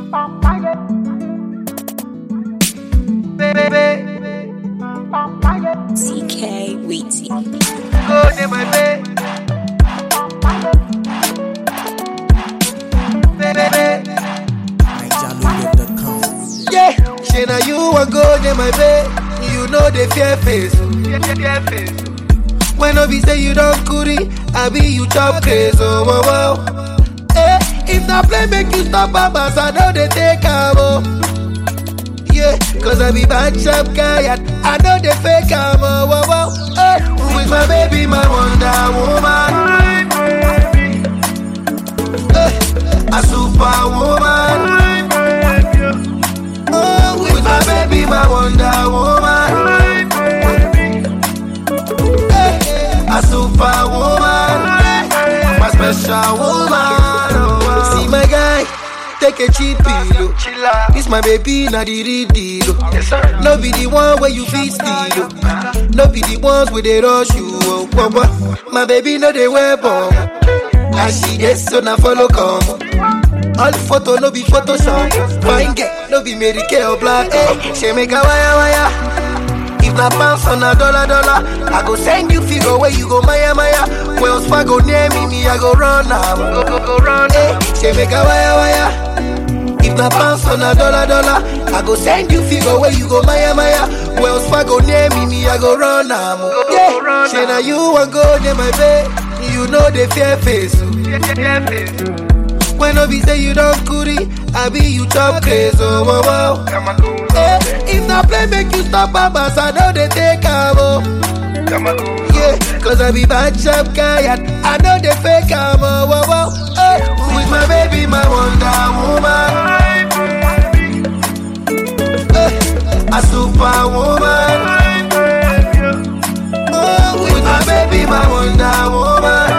CK Weezy. Go dey my bay. Baby. NigerLoaded.com. Yeah, say na you wan go dey my bay. You know the fear face. Fear face. When no be say you don kuri, I be you chop craze. Oh, wow, wow. Eh, if na play make you stop babas, I know they take am. Oh. Yeah, cause I be bad sharp guy and I know they fake am. Oh, wow, wow. Eh, with my baby, my wonder woman. Eh, a superwoman. Oh, with my baby, my wonder woman. Eh, a superwoman. My special woman. Oh, See my guy, take a cheap pillow. This my baby, not the real deal. oh. No be the one where you feel steal. oh. No be the ones where they rush you. Oh, oh, oh. My baby, no they wear bomb. And she gets so now follow come. All photo no be Photoshop. Fine girl, no be Mary Kay or Black. Hey, she make a wire wire. If na pounds on a dollar dollar, I go send you figure where you go Maya Maya. Wells Fargo near me, me I go run am. Go go go run. Hey, she make a wire wire. If na pounds on a dollar dollar, I go send you figure where you go Maya Maya. Wells Fargo near me, me I go run am. Yeah, she na you wan go near my bay. You know the fear face. oh. When no be say you don't kuri, I be you chop craze. Oh, wow, wow. Eh, if na play make you stop babas, I know they take am. Oh. Yeah, cause I be bad sharp guy and I know they fake am. Oh, wow, wow. Eh, with my baby, my wonder woman. Eh, a superwoman. Oh, with my baby, my wonder woman.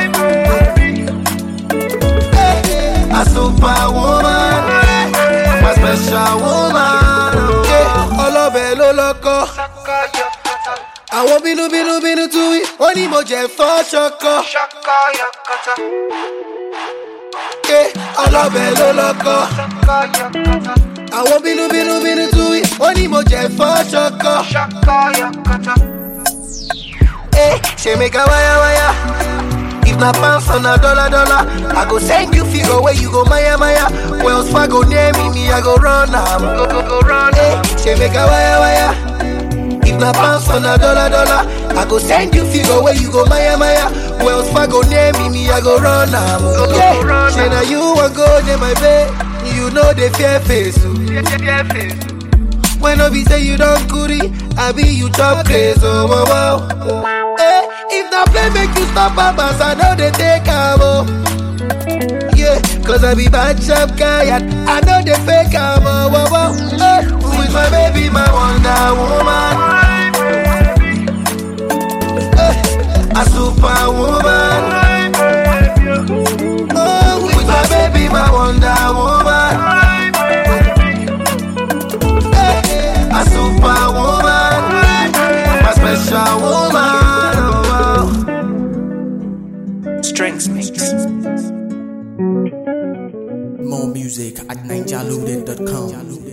Eh, a superwoman. My special woman. Yeah, ọlọ́bẹ̀ ló lọ́kọ́. Àwọn bínú bínú bínú tú wí, wọ́n ní mo jẹ́ fọ́ ṣọkọ. Yeah, ọlọ́bẹ̀ ló lọ́kọ́. Àwọn bínú bínú bínú tú wí, wọ́n ní mo jẹ́ fọ́ ṣọkọ. Eh, she make a wire wire. If na pounds on a dollar dollar, I go send you figure where you go Maya Maya. Wells Fargo near me, me I go run am. Go go go run. Eh, she make a wire wire. If na pounds on a dollar dollar, I go send you figure where you go Maya Maya. Wells Fargo near me, me I go run am. Go go yeah. run. Say na you wan go near my bay, you know the fear face. oh. When no be say you don't kuri, I be you chop craze. Oh wow wow. Eh, if na play make you stop babas, I know they take am. Oh. Yeah, cause I be bad sharp guy and I know they fake am. Oh wow wow. Eh, with my baby, my wonder woman. Eh, a superwoman. Oh, with my baby, my wonder woman. Eh, a superwoman. My special woman. Oh, wow. Strengths Mix. More music at NigerLoaded.com.